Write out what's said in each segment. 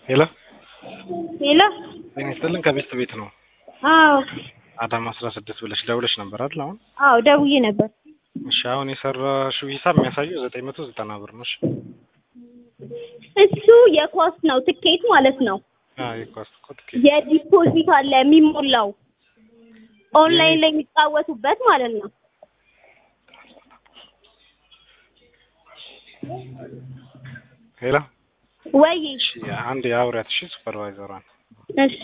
ሄሎ ሄሎ ጤና ይስጥልን ከቤት ቤት ነው አዎ አዳማ አስራ ስድስት ብለሽ ደውለሽ ነበር አይደል አሁን አዎ ደውዬ ነበር እሺ አሁን የሰራሽው ሂሳብ የሚያሳየው ዘጠኝ መቶ ዘጠና ብር ነው እሺ እሱ የኳስ ነው ትኬት ማለት ነው አዎ የኳስ እኮ ትኬት የዲፖዚት አለ የሚሞላው ኦንላይን ላይ የሚጫወቱበት ማለት ነው ሄሎ ወይ እሺ አንድ የአውሪያት እሺ ሱፐርቫይዘሯን እሺ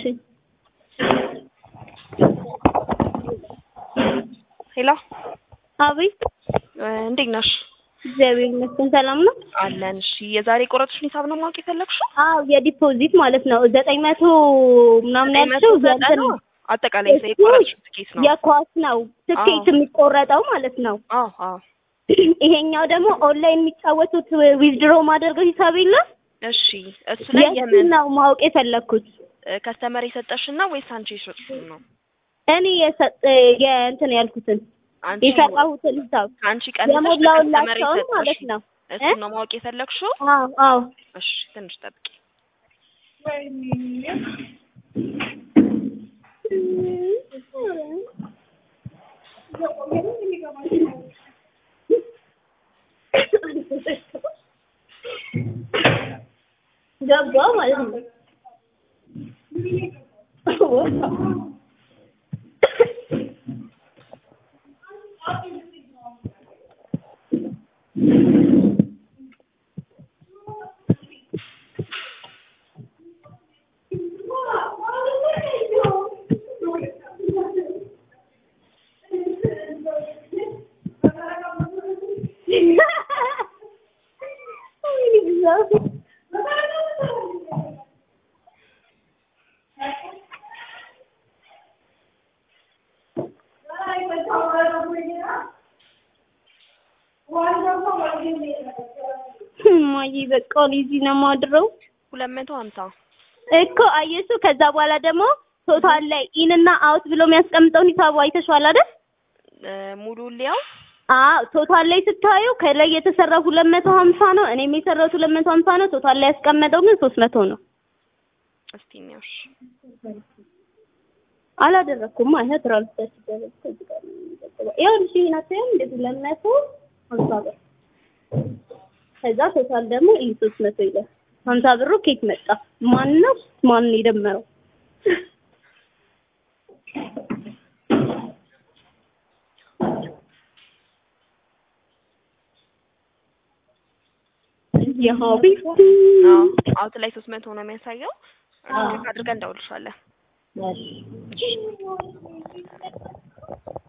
ሄሎ አቤት እንዴት ነሽ? እግዚአብሔር ይመስገን ሰላም ነው አለን። እሺ የዛሬ ቆረጥሽን ሂሳብ ነው ማወቅ የፈለግሽው? አዎ የዲፖዚት ማለት ነው ዘጠኝ መቶ ምናምን ያልሽው የእንትን ነው አጠቃላይ የቆረጥሽው ትኬት ነው። የኳስ ነው ትኬት አዎ። የሚቆረጠው ማለት ነው አዎ አዎ። ይሄኛው ደግሞ ኦንላይን የሚጫወቱት ዊዝድሮ ማድረገው ሂሳብ የለም እሺ እሱ ላይ የእሱን የምን ነው ማወቅ የፈለግኩት ከስተመር የሰጠሽን ነው ወይስ አንቺ የሸጥሽውን ነው? እኔ የሰጥ የእንትን ያልኩትን አንቺ የሰራሁትን ሂሳብ ከአንቺ ቀንሰሽ ለከስተመር የሞላውላቸውን ማለት የሰጠሽ ነው እሱን ነው ማወቅ የፈለግሽው? አዎ አዎ እሺ ትንሽ ጠብቂ። ገባ ማለት ነው እማዬ በቃ እኔ እዚህ ነው የማድረው ሁለት መቶ ሀምሳ እኮ አየሱ ከዛ በኋላ ደግሞ ቶታል ላይ ኢን እና አውት ብሎ የሚያስቀምጠውን ሂሳቡ አይተሽዋል አይደል? እ ሙሉ ሊያው አዎ ቶታል ላይ ስታዩ ከላይ የተሰራው ሁለት መቶ ሀምሳ ነው። እኔም የሰራሁት ሁለት መቶ ሀምሳ ነው። ቶታል ላይ ያስቀመጠው ግን ሶስት መቶ ነው። እስቲ እንያውሽ አላደረኩም ማለት ትራንስፈር ሲደረግ ከዚህ ጋር ነው የሚቀጥለው። ይኸውልሽ ይሄን አታይም እንደዚህ ሁለት መቶ ሀምሳ ብር ከዛ ቶታል ደግሞ ይሄ ሶስት መቶ ይላል። ሀምሳ ብሩ ኬት መጣ? ማን ነው ማን ነው የደመረው? የሀቢብ አዎ አውት ላይ ሶስት መቶ ነው የሚያሳየው። ቼክ አድርገን እንደውልሻለን። እሺ